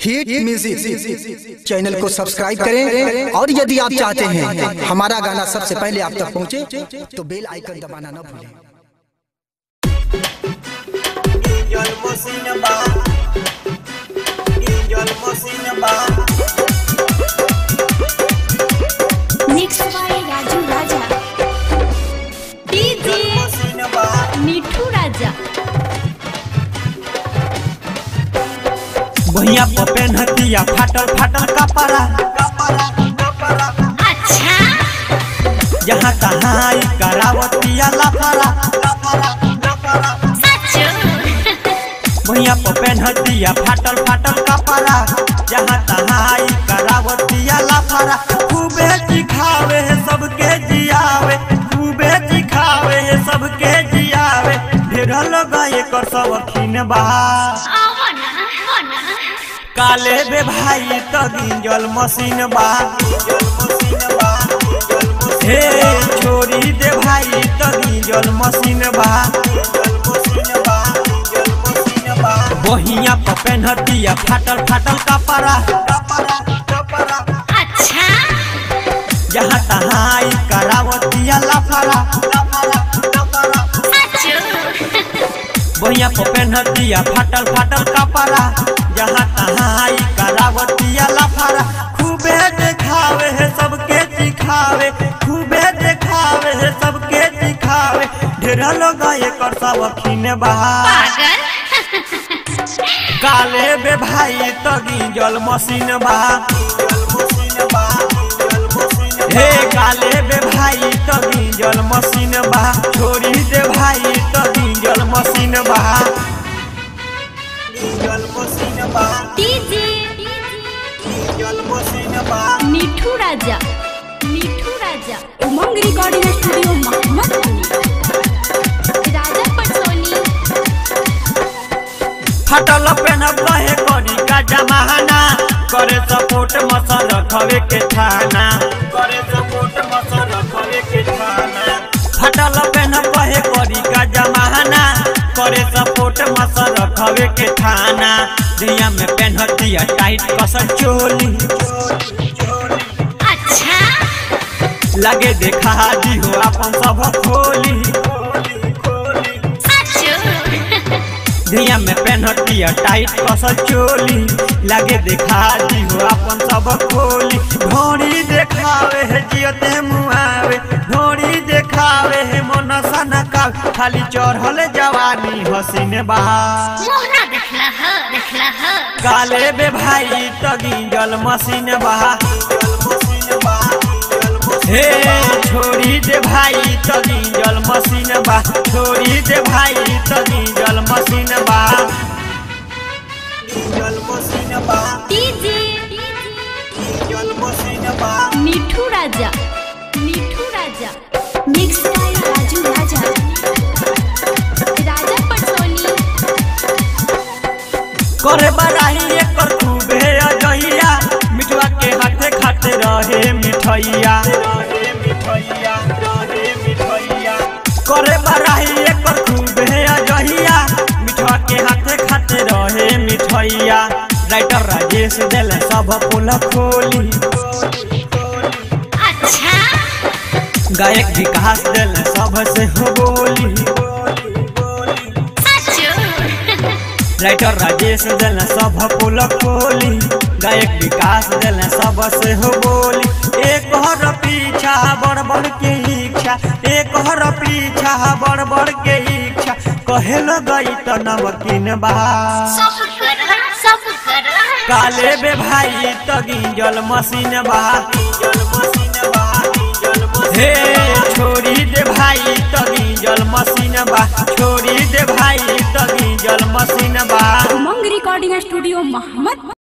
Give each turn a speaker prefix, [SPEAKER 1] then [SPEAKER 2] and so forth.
[SPEAKER 1] Hit music channel को subscribe करें और यदि आप चाहते हैं हमारा गाना सबसे पहले आप तक पहुंचे तो बेल आइकन दबाना न भूलें
[SPEAKER 2] Ninjol Mosinaba Ninjol Mosinaba
[SPEAKER 3] Next by Raju Raja. DJ
[SPEAKER 2] Mosinaba
[SPEAKER 3] Mithu राजा
[SPEAKER 4] भैया पपेन हतिया फाटल फाटल कपड़ा
[SPEAKER 2] Kapara Kapara
[SPEAKER 3] अच्छा
[SPEAKER 4] जहाँ तहाँ ई करावतिया लफड़ा
[SPEAKER 2] Kapara Kapara
[SPEAKER 3] सच
[SPEAKER 4] भैया पपेन हतिया फाटल फाटल कपड़ा जहाँ तहाँ ई करावतिया लफड़ा खूबे दिखावे है सबके जियावे खूबे दिखावे है सबके जियावे ढेर लोग एकर शौकीन बा
[SPEAKER 3] आवना आवना
[SPEAKER 4] काले बे भाई तो गिंजल मशीन बा
[SPEAKER 2] Ninjol Mosinaba Ninjol
[SPEAKER 4] हे छोरी दे भाई तो गिंजल मशीन बा
[SPEAKER 2] Ninjol Mosinaba Ninjol Mosinaba
[SPEAKER 4] बहिया पपेन हतिया फाटल फाटल कपड़ा
[SPEAKER 2] Kapara Kapara
[SPEAKER 3] अच्छा
[SPEAKER 4] जहाँ तहाँ ई करावतिया लफड़ा
[SPEAKER 2] Kapara Kapara
[SPEAKER 3] सच
[SPEAKER 4] बहिया पपेन हतिया फाटल फाटल कपड़ा जहाँ तहाँ ई करावतिया लफड़ा खूबे देखावे है सबके दिखावे खूबे देखावे है सबके दिखावे ढेर लोग एकर शौकीन बा
[SPEAKER 3] पागल
[SPEAKER 4] काले बे भाई तो गिंजल मशीन बा
[SPEAKER 2] Ninjol Mosinaba Ninjol Mosinaba
[SPEAKER 4] हे काले बे भाई तो गिंजल मशीन बा छोरी दे भाई तो गिंजल मशीन बा
[SPEAKER 2] Ninjol Mosinaba
[SPEAKER 3] DJ
[SPEAKER 2] Ninjol Mosinaba
[SPEAKER 3] Mithu Raja Mithu Raja Umang recording studio Mohammadpur राजा पटसोनी
[SPEAKER 4] फटल पेनब कहे करी का जमाना करे सपोर्ट मसल रखवे के थाना करे सपोर्ट मसल रखवे के थाना फटल पेनब कहे करी का जमाना करे सपोर्ट मसल रखवे के थाना दिया में पेनहतिया टाइट कसल चोली
[SPEAKER 3] अच्छा
[SPEAKER 4] लगे देखा दी हो अपन सब खोली
[SPEAKER 3] सच
[SPEAKER 4] दिया में पेनहतिया टाइट कसल चोली लगे देखा दी हो अपन सब खोली ढोरी देखावे है जियते मुआवे ढोरी देखावे है मन सनका खाली चढ़ल जवानी हसीन बा
[SPEAKER 3] मोहना देखला ह देखला ह
[SPEAKER 4] काले बे भाई तगिंजल मशीन बा हे छोड़ी दे भाई तगिंजल मशीन बा छोड़ी दे भाई तगिंजल मशीन बा
[SPEAKER 3] DJ Mithu Raja Mithu Raja mix by Raju Raja Raja पटसोनी
[SPEAKER 4] करे बराही एकर खूबे अजहिया मिठवा के हाथे खाते रहे मिठैया करे बराही एकर खूबे अजहिया मिठवा के हाथे खाते रहे मिठैया राइटर राजेश दिल सब पुल खोली
[SPEAKER 3] अच्छा
[SPEAKER 4] गायक विकास दिल सब से हो बोली
[SPEAKER 3] सच
[SPEAKER 4] राइटर राजेश दिल सब पुल खोली गायक विकास दिल सब से हो बोली एक हर पीछा बड़ बड़ के इच्छा एक हर पीछा बड़ बड़ के इच्छा कहे गई तो नमकीन बा
[SPEAKER 3] सब कर सब कर
[SPEAKER 4] काले बे भाई तो गिंजल मशीन बा हे छोड़ी दे भाई तो गिंजल मशीन बा छोड़ी दे भाई तो गिंजल मशीन बा
[SPEAKER 3] उमंग रिकॉर्डिंग स्टूडियो मोहम्मद